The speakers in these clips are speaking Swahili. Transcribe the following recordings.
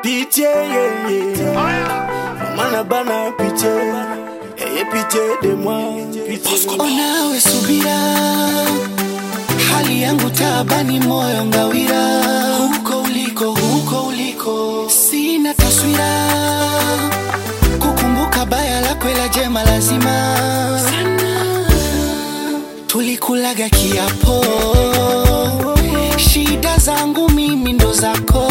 Pitié, yeah, yeah. Maman na bana pitié. Ayez pitié de moi. Pitié. Onawe subira, hali yangu tabani, moyo ngawira, huko uliko, huko uliko, sina taswira, kukumbuka baya lako, ila jema lazima sana. Tulikulaga kiapo, shida zangu mimi ndo zako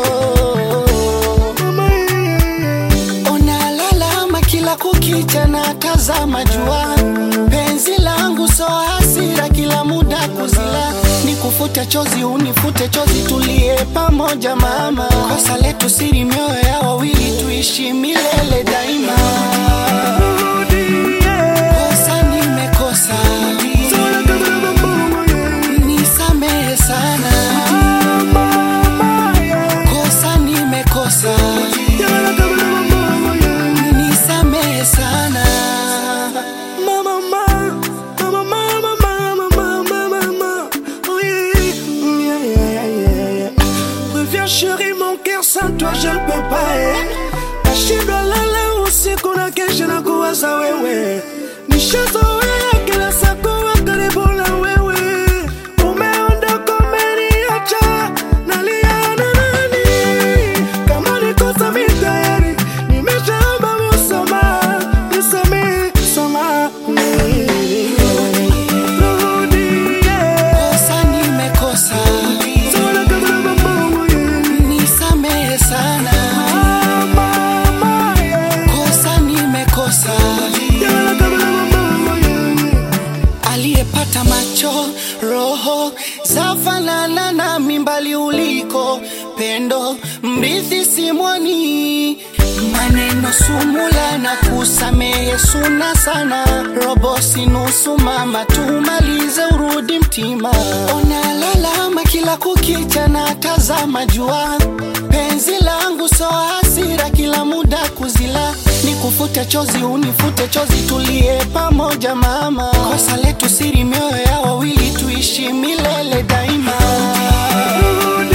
Unalalama kila kukicha na tazama jua, penzi langu so hasira, kila muda kuzila, nikufute chozi unifute chozi, tulie pamoja mama, kosa letu siri, mioyo ya wawili tuishi milele daima. Kosa nimekosa, nisamehe sana, kosa nimekosa nisamehe sana Mama, mama, mama, mama, mama, mama, mama. Oh, yeah, yeah, yeah, yeah, yeah. Reviens chérie, mon cœur sans toi je ne peux pas eh. Nashindwa lala usiku na kesha na kuwaza wewe nishazoea kila saa kuwa karibu na wewe umeondoka umeniacha nalia na nani kama nikosa mi tayari nimeshaomba msamaha nisamehe samahani Rudie. kosa nimekosa Sana kama na mamangu, yeah. nisamehe sana Mama, yeah. kosa nimekosa Sana kama na mamangu, yeah. aliyepata macho roho zafanana na mimbali uliko pendo mrithi simwani maneno sumula na kusamehe suna sana robo sinusu mama tumalize urudi mtima onalalama kila kukicha na tazama jua penzi langu so hasira kila muda kuzila nikufute chozi unifute chozi tulie pamoja mama kosa letu siri mioyo ya wawili tuishi milele daima